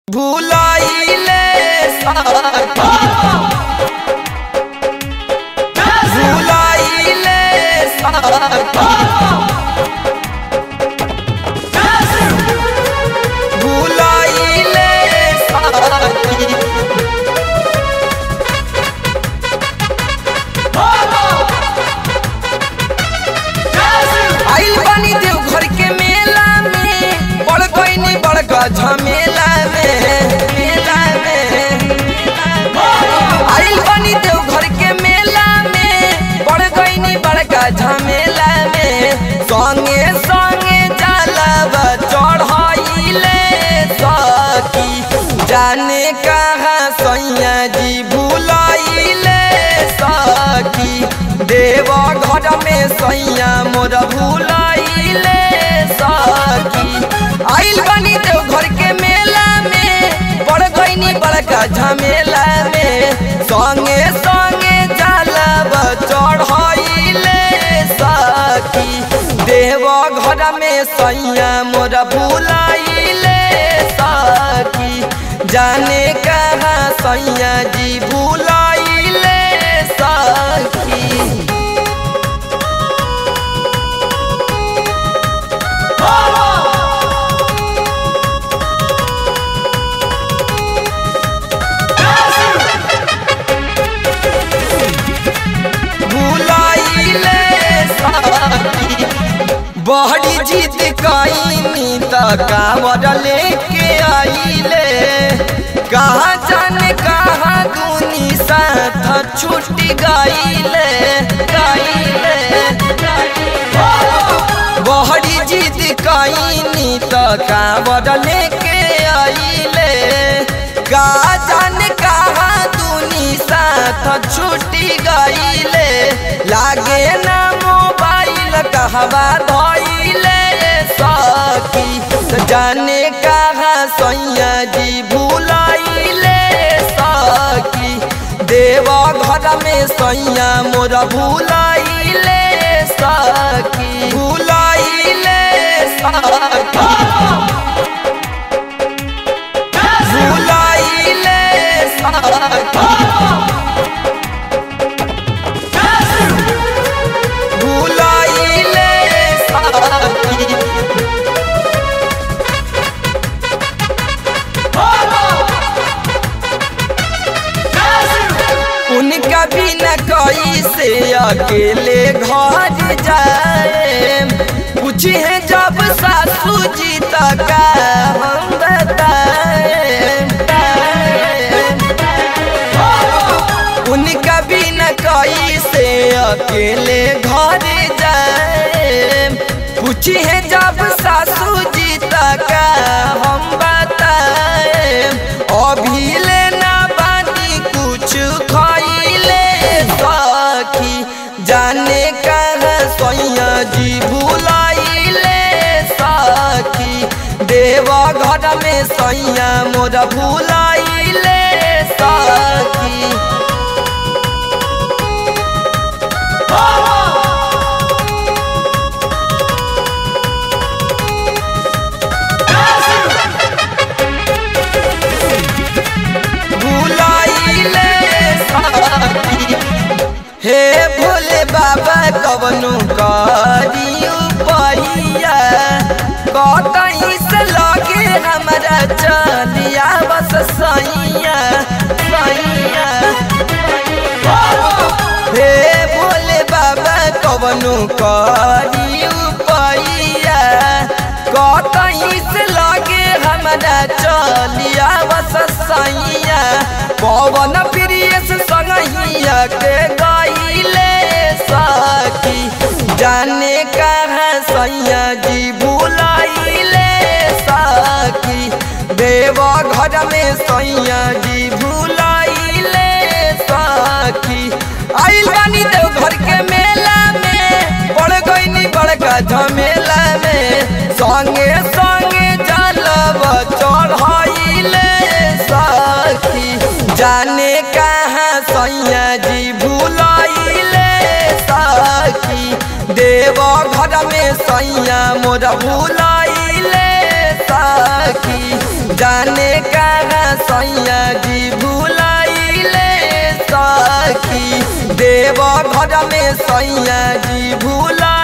भुलाइले साथी भुलाइले साथी भुलाइले साथी आइल बानी देवघर के मेला में बड़ गईनी बड़का झमेला में मेला में आइल बानी देवघर के मेला में बड़ गईनी बड़का झमेला में संगे संगे जलवा चढ़ाइले सकी जाने कहाँ सैया जी भुलाइले सकी देव घर में सैया मोर भुलाइले सकी आइल बनी देव घर के मेला में बड़ गईनी बड़का झमेला में संगे संगे जलवा चढ़ाइले सकी देव घर में सैया मोर भुलाइले सकी जाने कहाँ सैया जी भुलाइले सकी भुलाइले साथी बहरी जीत कईनी त कांवर लेके आइले कहाँ जाने कहाँ दूनी साथ छूट गईले गईले बहरी जीत कईनी त कांवर लेके आइले का जाने कहाँ दूनी साथ छूटी गईले लागे ना मोबाइल कहवा धइले सकी जाने कहाँ सैया जी भुलाइले सकी देव घर में सैया मोर भुलाइले सकी भुलाइले सकी भुलाइले साथी भुलाइले साथी उनका बिना कैसे अकेले घर जाए पूछे हैं जब सासू जी तक हम बताए उनका बिना कैसे अकेले घर जाए पूछे हैं जब सासू जी तक हम बताए अभी लेना बानी कुछ खैले सखी जाने कहाँ सैया जी भुलाइले सखी देव घर में सैया मोर भुलाइले सखी भुलाइले साथी हे भोले बाबा कवनु करियो परिया कतहीं से लगे हमरा चलिया बस सैया सैया हे भोले बाबा कवनु करियो परिया कतहीं से लगे हमरा चलिया बस सैया पवन प्रिय से संगहिया के गईले सखी जाने कहाँ सैया जी भुलाइले सखी देव घर में सैया जी भुलाइले सखी आइल बानी देव घर के मेला में बड़ गईनी बड़का झमेला में संगे संगे जलवा चढ़ाइले सखी जाने कहाँ सैया जी भुलाइले सखी देव घर में सैया मोर भुलाइले सखी जाने का देव घर में सैया जी भूला